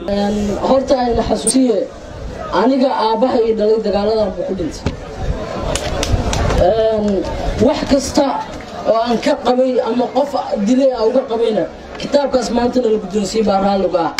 horta ayna xasuusiye aniga aabbaha ii dhalay dagaaladan buu ku dhintay wax kasta oo aan ka qabay ama qof dilay a uga qabayna kitaabkaas maantana la guddoonsiye baa raalliga ah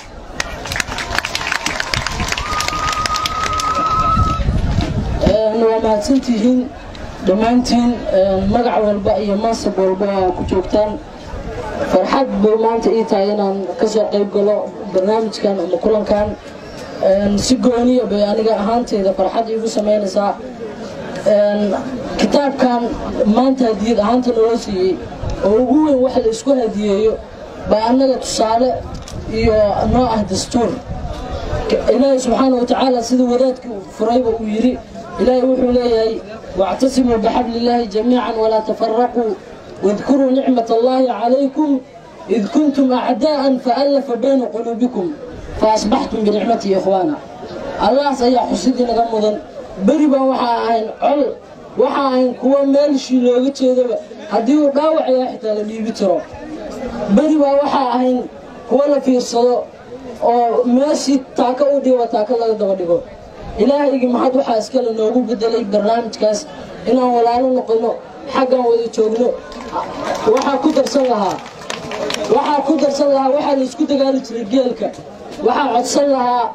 waa mahadsantihiin dhammaantiin magac walba iyo mansab walba aa ku joogtaan farxad bay maanta ii tahay inaan ka soo qayb galo barnaamijkan ama kulankan si gooniya bay aniga ahaanteyda farxad iigu samaynaysaa kitaabkan maanta hadiyad ahaanta naloo siiyey oo ugu weyn wax la isku hadiyeeyo baa annaga tusaale iyo noo ah dastuur ilaahay subxaana wa tacaala sida wadaadka furayba uu yidhi ilaahay wuxuu leeyahay واعتصموا بحبل الله جميعا ولا تفرقوا واذكروا نعمة الله عليكم إذ كنتم أعداء فألف بين قلوبكم فأصبحتم بنعمته إخوانا الله سيا حسيدي نغمضا بربا وحا أهين عل وحا أهين كوا مالشي لوغة تيدا هديو داوع يا حتى لبيبي ترو بربا وحا أهين كوا لفي الصلاة oo meeshii taaka u dhigo taaka laga daba dhigo ilaahaygi maxaad waxaa iskale noogu bedelay barnaamijkaas inaan walaalo noqono xaggan wada joogno waxaa ku darsan lahaa waxaa ku darsan lahaa waxaa la isku dagaali jiray geelka waxaa codsan lahaa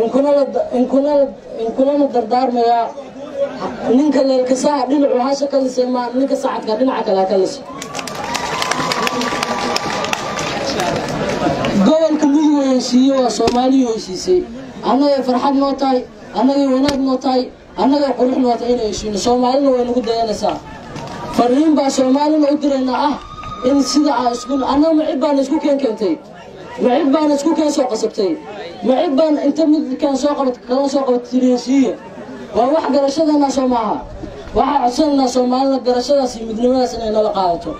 inkunana dardaarmayaa ninka leelkasaha dhinacu hasha ka lisay maa ninka sacadka dhinaca kale ha ka lisay gobolka mudug heshiiye waa soomaaliya heshiisay annagay farxad noo tahay annagay wanaag noo tahay annagay qurux noo tahay inay heshiino soomaalina way nagu dayanaysaa fariin baa soomaalina u diraynaa ah in sida aa isku annaga macib baana isku keen keentay macib baana isku keen soo qasabtay macib baan inta midkaan soo qabat kala soo qabat tiri heshiiye waa wax garashadeenna soo maaha waxaa codsanaynaa soomaalina garashadaas iyo midnimadaas inay nala qaadato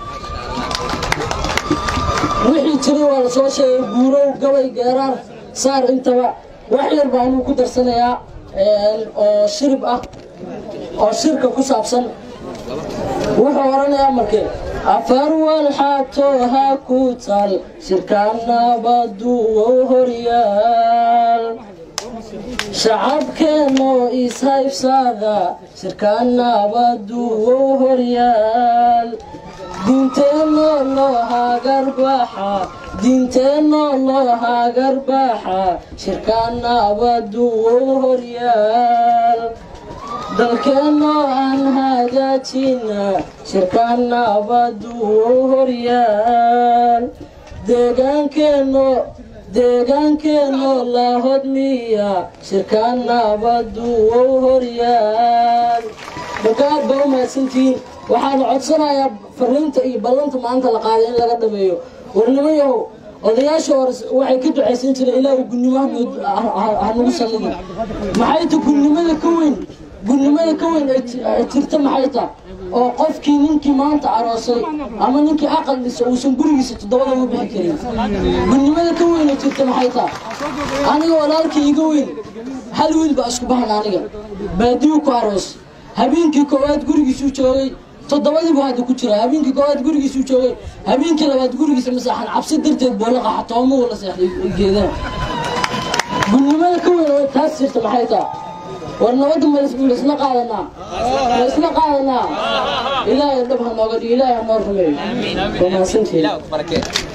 wixii jiray waa la soo sheegay guurow gabay geeraar saar intaba wax yar baa anuu ku darsanayaa oo shirib ah oo shirka ku saabsan wuxuu oranayaa markee afar walxaato ha ku tal shirkaanabadu wow horyaal shacabkeenoo ishaybsaada shirkaanabadu wow horyaal diinteenoo loo hagarbaxa diinteenoo loo hagarbaxa shirkaana abadu wow horyaal dalkeennoo aan hagaajina shirkaana abadu wow horyaal deegaankeenoo deegaankeenoo la hodmiya shirkaana abadu wow horyaal markaad baa u mahadsantihiin waxaana codsanayaa fariinta iyo ballanta maanta la qaaday in laga dhameeyo warnimayahow odayaasha hore waxay ka ducaysan jireen ilaahu gunnimo hanagu sallidin maxay ta gunnimada ka weyn gunnimada ka weyn ay jirta maxay ta oo qofkii ninkii maanta aroosay ama ninkii aqal dhisa uusan gurigiisa toddobada uga bixi karin gunnimada ka weyn ay jirta maxay ta aniga walaalkii iga weyn hal wiil baa isku bahan aniga baadiyu ku aroos habeenkii koowaad gurigiisuu joogay toddobadiibu hadda ku jira habeenkii koowaad gurigiisuu joogay habeenkii labaad gurigiisa maseexan cabsi darteed buu la qaxa toomuhu la seexday geedana gudnimada ka weyn oo taas jirta maxay taa war nabadda malaisla qaadanaa malaisla qaadanaa ilaahay dhab ha nooga dhigo ilaahay ha noo rumeeyo waa mahadsantihiin